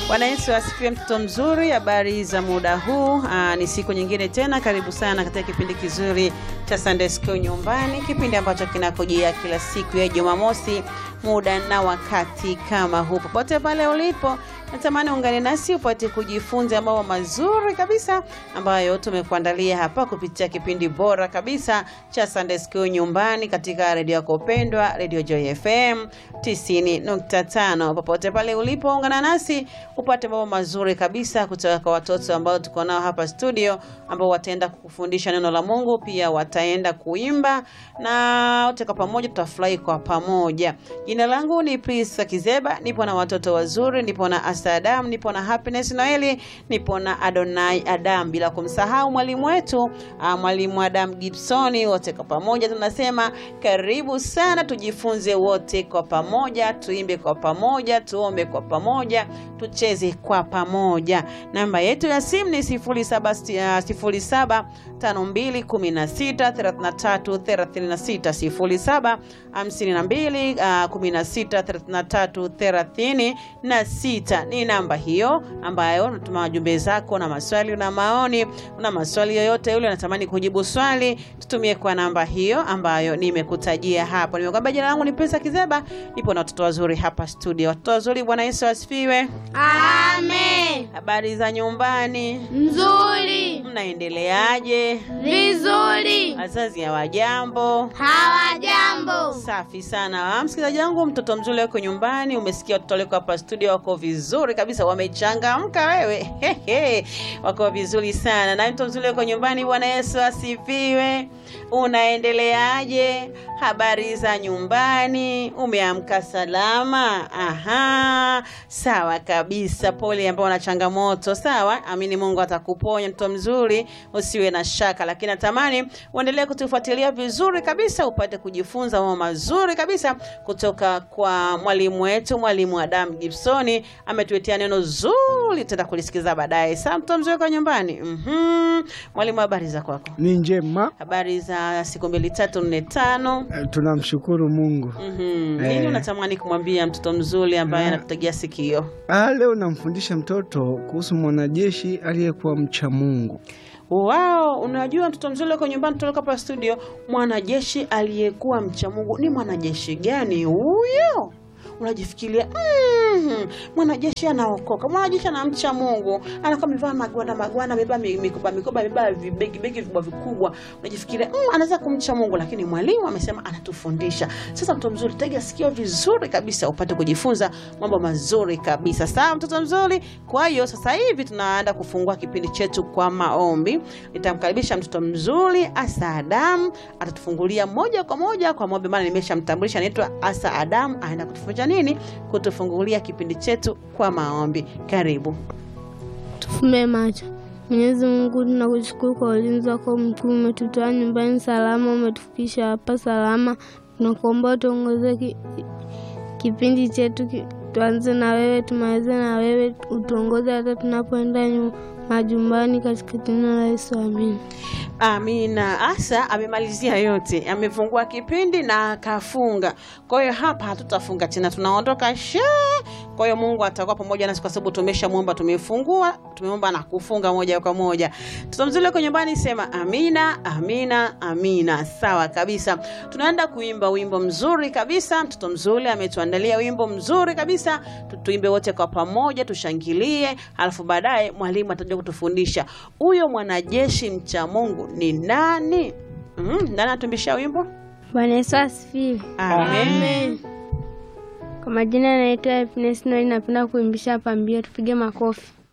Bwana Yesu asifiwe, mtoto mzuri. Habari za muda huu? Aa, ni siku nyingine tena, karibu sana katika kipindi kizuri cha Sunday School nyumbani, kipindi ambacho kinakujia kila siku ya Jumamosi muda na wakati kama huu. Popote pale ulipo, natamani ungane nasi upate kujifunza mambo mazuri kabisa ambayo tumekuandalia hapa kupitia kipindi bora kabisa cha Sunday School nyumbani katika redio yako pendwa, Radio Joy FM 90.5. Popote pale ulipo, ungana nasi upate mambo mazuri kabisa kutoka kwa watoto ambao tuko nao hapa studio, ambao wataenda kukufundisha neno la Mungu, pia wataenda kuimba na wote kwa pamoja tutafurahi kwa pamoja. Jina langu ni Prisa Kizeba, nipo na watoto wazuri, nipo na Asa Adam, nipo na Happiness Noeli, nipo na Adonai Adam, bila kumsahau mwalimu wetu ah, mwalimu Adam Gibsoni. Wote kwa pamoja tunasema karibu sana, tujifunze wote kwa pamoja, tuimbe kwa pamoja, tuombe kwa pamoja, tucheze kwa pamoja. Namba yetu ya simu ni 07 07 5216 33 36 07 52 ah, 16 33 36 ni namba hiyo ambayo unatuma wajumbe zako na maswali na maoni. Una maswali yoyote yule unatamani kujibu swali, tutumie kwa namba hiyo ambayo nimekutajia hapo. Nimekwambia jina langu ni Pesa Kizeba, nipo na watoto wazuri hapa studio. Watoto wazuri, Bwana Yesu asifiwe. Amen. Habari za nyumbani, Nzuri. mnaendeleaje? Vizuri. Wazazi hawajambo? Hawajambo. Safi sana msikilizaji wangu, mtoto mzuri wako nyumbani. Umesikia watoto walioko hapa studio wako vizuri kabisa, wamechangamka wewe. Hehe, wako vizuri sana. Na mtoto mzuri wako nyumbani, Bwana Yesu asifiwe. Unaendeleaje? Habari za nyumbani, umeamka salama? Aha, sawa kabisa. Pole ambao una changamoto, sawa. Amini Mungu atakuponya mtoto mzuri, usiwe na shaka, lakini natamani uendelee kutufuatilia vizuri kabisa, upate kujifunza mambo mazuri kabisa kutoka kwa mwalimu wetu, mwalimu Adam Gibsoni. Ametuletea neno zuri, tutaenda kulisikiza baadaye. Saa mtoto mzuri kwa nyumbani. Mhm. Mwalimu, habari za kwako? Ni njema, Habari za siku mbili tatu nne tano. eh, tunamshukuru Mungu. Mhm. Nini Eh. unatamani kumwambia mtoto mzuri ambaye anakutegea sikio? Ah, leo namfundisha mtoto kuhusu mwanajeshi aliyekuwa mcha Mungu. Wao, unajua mtoto mzuri uko nyumbani, tutoka hapa studio. Mwanajeshi aliyekuwa mcha Mungu ni mwanajeshi gani huyo? Unajifikiria mm, mwanajeshi anaokoka, mwanajeshi anamcha Mungu, anakuwa amevaa magwanda magwanda, amebeba mi- mikoba mikoba, amebeba vibegi begi vikubwa vikubwa. Unajifikiria mm, anaweza kumcha Mungu, lakini mwalimu amesema anatufundisha. Sasa mtoto mzuri, tega sikio vizuri kabisa, upate kujifunza mambo mazuri kabisa. Sawa, mtoto mzuri. Kwa hiyo sasa hivi tunaenda kufungua kipindi chetu kwa maombi. Nitamkaribisha mtoto mzuri Asa Adam, atatufungulia moja kwa moja kwa maombi, maana nimeshamtambulisha, anaitwa Asa Adam, aenda kutufundisha nini? Kutufungulia kipindi chetu kwa maombi. Karibu. Tufumbe macho. Mwenyezi Mungu, tunakushukuru kwa ulinzi wako mkuu. Umetutoa nyumbani salama, umetufikisha hapa salama. Tunakuomba utuongoze ki, kipindi chetu ki, tuanze na wewe, tumalize na wewe, utuongoze hata tunapoenda nyu- majumbani, katika jina la Yesu, amina. Amina. Asa amemalizia yote, amefungua kipindi na akafunga. Kwa hiyo hapa hatutafunga tena, tunaondoka she. Kwa hiyo Mungu atakuwa pamoja nasi kwa sababu tumeshamwomba, tumefungua, tumeomba na kufunga moja kwa moja. Mtoto mzuri uko nyumbani, sema amina, amina, amina. Sawa kabisa, tunaenda kuimba wimbo mzuri kabisa. Mtoto mzuri ametuandalia wimbo mzuri kabisa, Tu- tuimbe wote kwa pamoja, tushangilie, alafu baadaye mwalimu atakuja kutufundisha huyo mwanajeshi mcha Mungu ni nani. Mm, nani atumbisha wimbo? Bwana Yesu asifiwe. Amen. Kwa majina naitwa Happiness Noel, napenda kuimbisha pambio, tupige makofi.